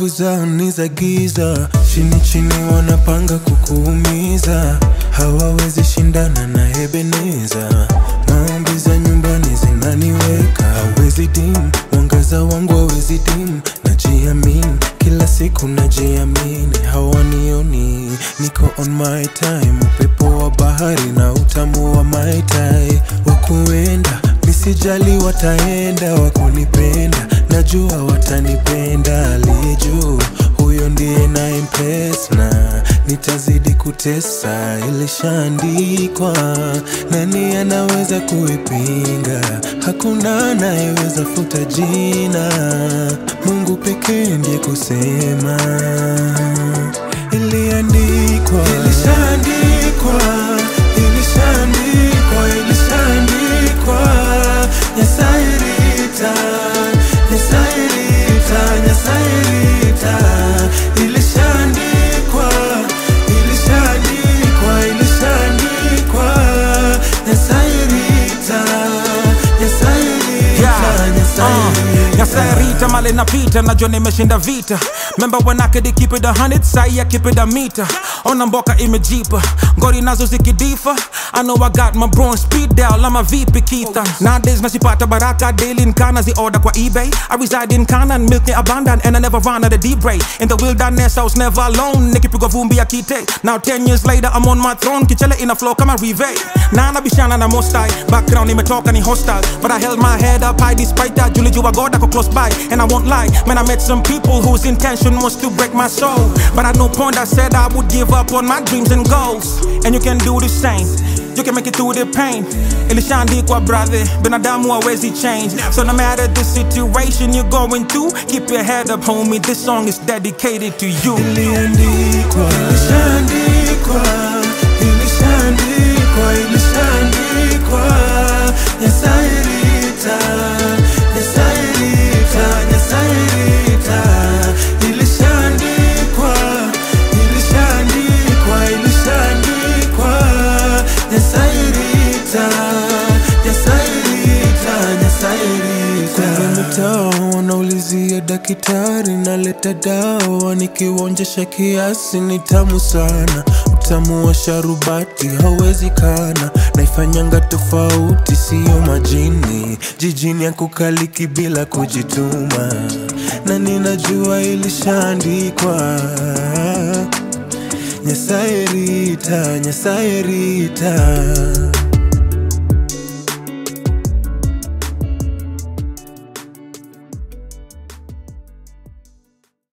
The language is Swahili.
sababu zao ni za giza, chini chini wanapanga kukuumiza, hawawezi shindana na Ebeneza. Maombi za nyumbani zinaniweka, hawezi dim, mwangaza wangu hawezi dim, najiamini kila siku najiamini, hawanioni niko on my time, upepo wa bahari na utamu wa my tai, wakuenda misijali, wataenda wakunipenda, najua watanipenda, aliye juu huyo ndiye na impress na nitazidi kutesa, ilishaandikwa. Nani anaweza kuipinga? Hakuna anayeweza futa jina, Mungu pekee ndiye kusema. Iliandikwa, ilishaandikwa, ilishaandikwa, ilishaandikwa. Nyasaye rita, Nyasaye rita, Nyasaye rita. Ilishaandikwa, ilishaandikwa, ilishaandikwa. Nyasaye rita, Nyasaye rita, Yeah, Nyasaye uh, rita. Nyasaye mali napita najua nimeshinda vita memba when I could keep it a hundred sai I keep it a meter ona mboka imejipa ngori nazo zikidifa I know I got my bro on speed dial ama vipi kita nowadays nasipata baraka daily nkana zi order kwa ebay I reside in Kana milk ni abundant and I never run out of deep ray in the wilderness I was never alone nikipigwa vumbi ya kite now 10 years later I'm on my throne kichele ina flow kama rive na nabishana na mostai background imetoka ni hostile but I held my head up high despite that julijua god ako close by and I won't lie man I met some people whose intention was to break my soul but at no point I said I would give up on my dreams and goals and you can do the same you can make it through the pain ilishaandikwa brother binadamu hawezi change so no matter the situation you're going through keep your head up homie this song is dedicated to you Iliandikwa, ilishaandikwa, ilishaandikwa, ilishaandikwa. Nyasaye rita, Nyasaye rita, Nyasaye rita. Ilishaandikwa, ilishaandikwa, ilishaandikwa. Nyasaye rita, Nyasaye rita, Nyasaye rita. Kumbe mtaa wanaulizia daktari, naleta dawa nikiwaonjesha kiasi, ni tamu sana. Utamu wa sharubati hauwezi kana, naifanyanga tofauti, siyo majini. Jijini ya kukaliki bila kujituma, na ninajua ilishaandikwa. Nyasaye rita, Nyasaye rita